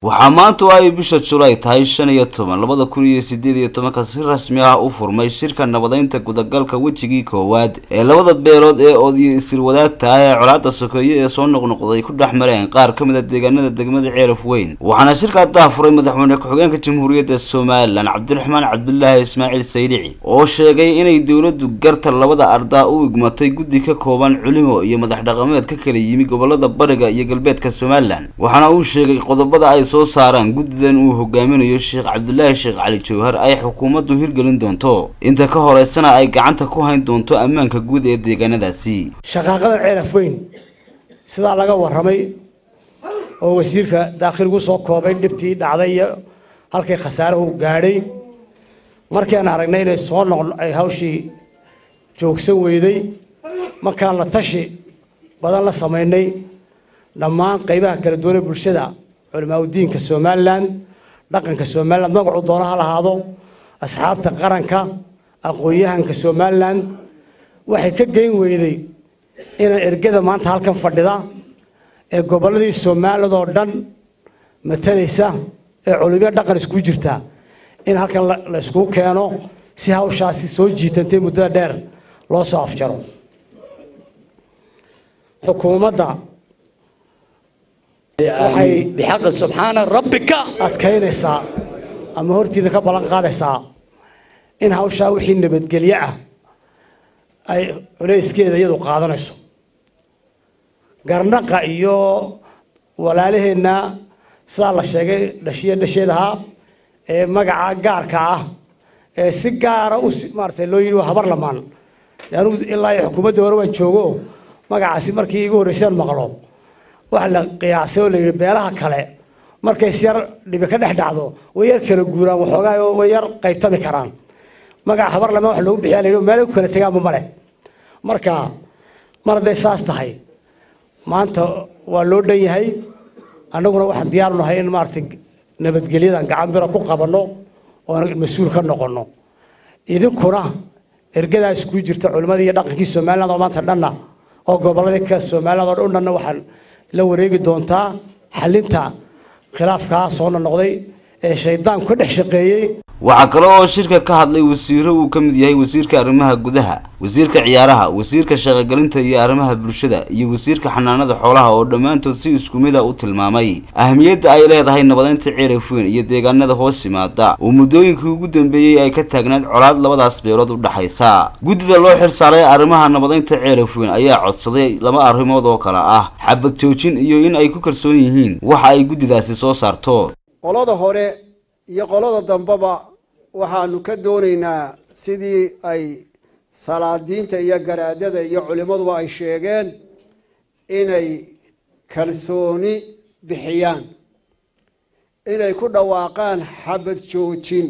waxaa maanta oo ay bisha julaay tahay shan iyo toban labada kun iyo sideed iyo tobanka si rasmi ah u furmay shirka nabadeynta gudagalka wejigii koowaad ee labada beelood ee oodiyo isir wadaagta ah ee colaada sokeeye ee soo noqnoqday ku dhex mareen qaar ka mid a deegaanada degmada ceelaf weyn waxaana shirkaa daafuray madaxweyne ku-xigeenka jamhuuriyadda somalilan cabdiraxmaan cabdulaahi ismaaciil saylici oo sheegay inay dowladdu garta labada ardaa u igmatay guddi ka kooban culimo iyo madax dhaqameed ka kala yimi gobolada bariga iyo galbeedka somalilan waxaana uu sheegay qodobada ay soo saaraan guddidan uu hogaaminayo sheekh cabdulaahi sheekh cali jawhar ay xukuumaddu hirgelin doonto inta ka horeysana ay gacanta ku hayn doonto ammaanka guud ee deegaanadaasi shaqaaqadan ceelaf weyn sidaa laga warramay oo wasiirka daakhiligu soo koobay dhibtii dhacday iyo halkay khasaaruhu gaadhay markaan aragnay inay soo noq ay hawshii joogsan weyday markaan la tashi badan la samaynay dhammaan qaybaha kala duwanee bulshada culimaauddiinka somalilan dhaqanka somalilan magacuu doono ha lahaado asxaabta qaranka aqoon-yahanka somalilan waxay ka geyn weyday inaan ergada maanta halkan fadhida ee gobolladii somaliland oo dhan matalaysa ee culimo dhaqan isku jirta in halkan la iskugu keeno si hawshaasi soo jiitantay muddada dheer loo soo afjaro xukuumadda waxay bixaqi subxaana rabbika adkaynaysaa ama hortiina ka ballan qaadaysaa in hawshaa wixii nabadgelyo ah ay culayskeeda iyadu qaadanayso garnaqa iyo walaalaheenna sidaa la sheegay dhashiya dhasheedahaa ee magaca gaarka ah ee si gaara u maaratay loo yidhi waa habar lamaan anugu ilaa iyo xukuumadda hore waan joogo magacaasi markii igu horreysaan maqlo waxa la qiyaasay oo la yidhi beelaha kale markay si yar dhibi ka dhex dhacdo way yar kala guuraan waxoogaa way yar qaytami karaan magaca habar lamaan wax loogu bixiya la yidhi meelay ku kala tegaanba male marka mar hadday saas tahay maanta waa loo dhan yahay annaguna waxaan diyaaru nahay in maaragtay nabadgelyadan gacan bira ku qabanno oo mas-uul ka noqonno idinkuna ergadaa iskuu jirta culimmadii iyo dhaqankii somaliland oo maanta dhanna oo gobolladii ka somaliland oo dhanna waxaan la wareegi doontaa xalinta khilaafkaa soo noqnoqday ee shaydaanku ka dhex shaqeeyey waxaa kale oo shirka ka hadlay wasiiro uu ka mid yahay wasiirka arrimaha gudaha wasiirka ciyaaraha wasiirka shaqogelinta iyo arrimaha bulshada iyo wasiirka xanaanada xoolaha oo dhammaantood si isku mid a u tilmaamay ahamiyadda ay leedahay nabadeynta ceelaf weyn iyo deegaanada hoos yimaada oo muddooyinkii ugu dambeeyey ay ka taagnayd colaad labadaas beelood u dhexaysa guddida loo xilsaaray arrimaha nabadeynta ceelaf weyn ayaa codsaday laba arrimood oo kale ah xabad joojin iyo in ay ku kalsoon yihiin waxa ay guddidaasi soo saarto qolada hore iyo qolada dambeba waxaanu ka doonaynaa sidii ay salaadiinta iyo garaadada iyo culimmaduba ay sheegeen inay kalsooni bixiyaan inay ku dhawaaqaan xabad joojin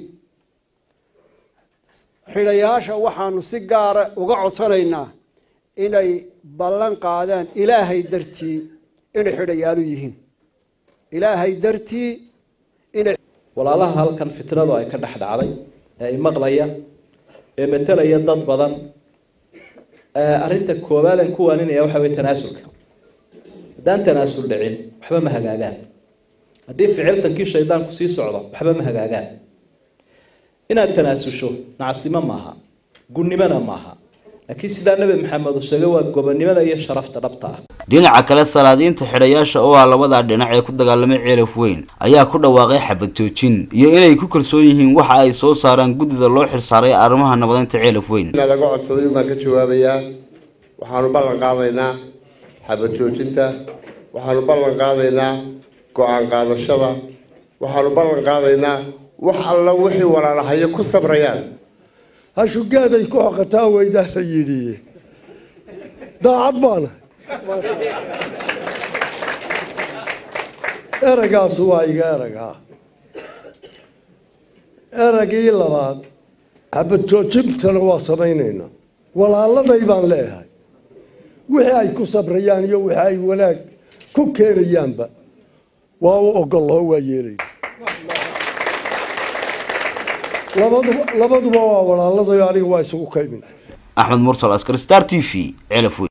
xidhayaasha waxaanu si gaara uga codsanaynaa inay ballan qaadaan ilaahay dartii inay xidhayaalu yihiin ilaahay dartii inay walaalaha halkan fitnadu ay ka dhex dhacday ee ay maqlaya ee matelaya dad badan arrinta koobaadan ku waaninaya waxa wey tanaasulka haddaan tanaasul dhicin waxba ma hagaagaan haddii ficiltankii shaydaanku sii socdo waxba ma hagaagaan inaad tanaasusho nacasnimo maaha gunnimona maaha laakiin sidaa nabi maxamed uu sheegay waa gobonnimada iyo sharafta dhabta ah dhinaca kale salaadiinta xidhayaasha oo ah labada dhinac ee ku dagaalamay ceelaf weyn ayaa ku dhawaaqay xabad joojin iyo inay ku kalsoon yihiin waxa ay soo saaraan guddida loo xilsaaray arrimaha nabadeynta ceelaf weyn laga codsaday baan ka jawaabayaa waxaanu ballan qaadaynaa xabad joojinta waxaanu ballan qaadaynaa go-aan qaadashada waxaanu ballan qaadaynaa wax alla wixii walaalahayo ku sabrayaan hashugeeday ku xoqataan weydaa la yidhi daacad baana eragaasu waa iga eragaa eragii labaad xabad joojintana waa samaynaynaa walaaladay baan leeyahay wixii ay ku sabrayaan iyo wixii ay wanaag ku keenayaanba waa u ogoloo waa yeelayna labaduba labaduba waa walaaladayo aniga waa isugu kaymin axmed mursal askar star t v ceelaf weyn